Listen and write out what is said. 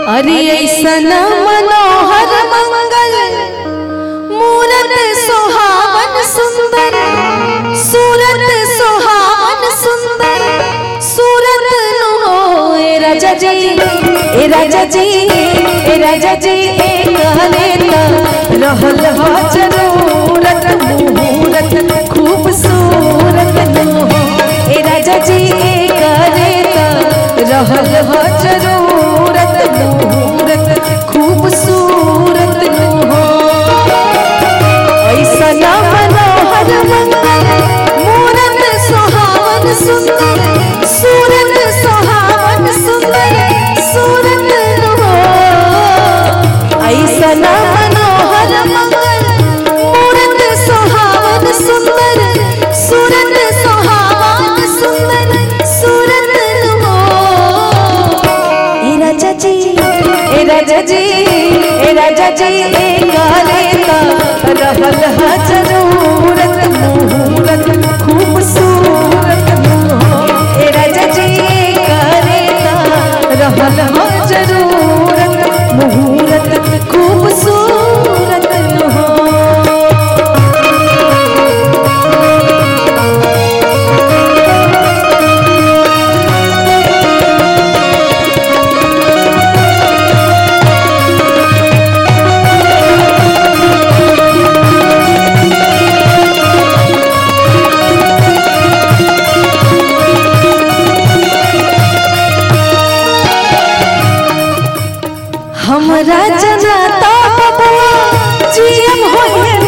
अरे ऐसन मनोहर मंगल मूरत सुहावन सुंदर सूरत सुहावन सुंदर सूरत नु हो ए राजा जी ए राजा जी ए राजा जी ए कहले त रहल हो जरूरत मुहूरत खूबसूरत नु हो ए राजा जी ए कहले त रहल हो जरूरत मुहूरत खूबसूरत नु हो ऐसन मनोहर मंगल मूरत सुहावन सुंदर सूरत सुहावन सुंदर सूरत हो ऐसन मनोहर मंगल मूरत सुहावन सुंदर सूरत सुहावन सुंदर सूरत हो ए राजा जी ए राजा जी ए राजा जी ए गाले का रहल हा जरूरत मुहूरत खूबसूरत हो ए राजा जी ए गाले का रहल हा जरूरत मुहूरत खूबसूरत हो हमरा जनाता बबुआ जीएम होए